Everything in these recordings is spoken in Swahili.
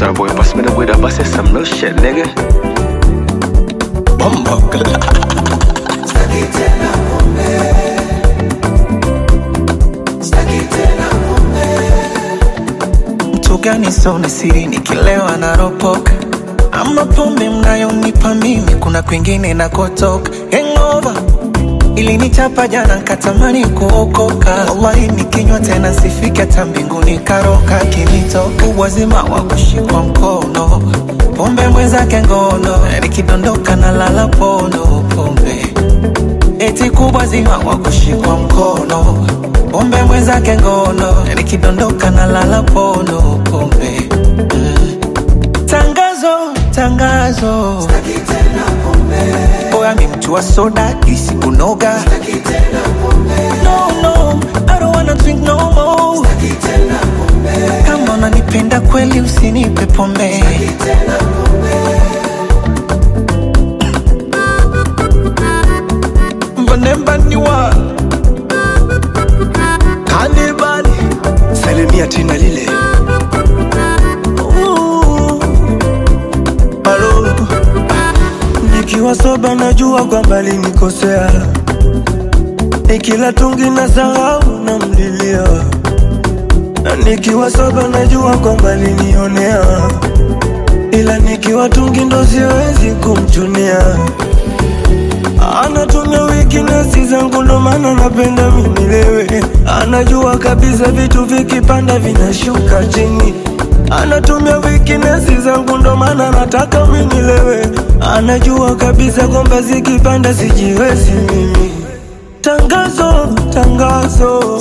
Sorry, boy, pass me the weed. I busted some real shit, nigga. Bumbo Mtu gani sona siri nikilewa na ropoka ama pombe mnayonipa mimi kuna kwingine nakotoka hangover ilinichapa jana nkatamani kuokoka wallahi nikinywa tena sifiki hata mbinguni karoka kinitoka uwazima wa kushikwa mkono pombe mwenzake ngono nikidondoka na lala pono pombe eti kubwa zima wa kushikwa mkono pombe mwenzake ngono nikidondoka na lala pono pombe mm. tangazo tangazo oya mi mtu wa soda isi kunoga no, no, I don't wanna drink no more. kama unanipenda kweli usinipe pombe mbonembaniwa Cannibal. Salimia tina lile. Halo, nikiwa soba najua kwamba linikosea, nikila tungi na sahau na mlilia, na nikiwa soba najua kwamba linionea, ila nikiwa tungi ndo siwezi kumchunia. Anatumia weakness zangu ndo maana napenda minilewe. Anajua kabisa vitu vikipanda vinashuka chini. Anatumia weakness zangu ndo maana nataka minilewe. Anajua kabisa kwamba zikipanda sijiwezi mimi. Tangazo, tangazo,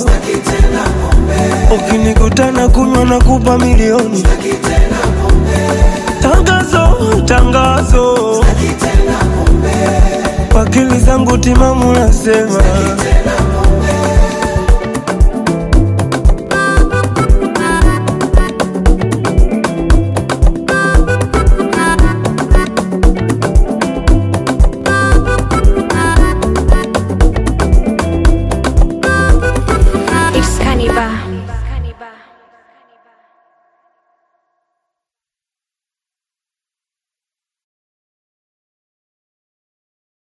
ukinikutana kunywa na kupa milioni. Tangazo, tangazo, akili zangu timamu nasema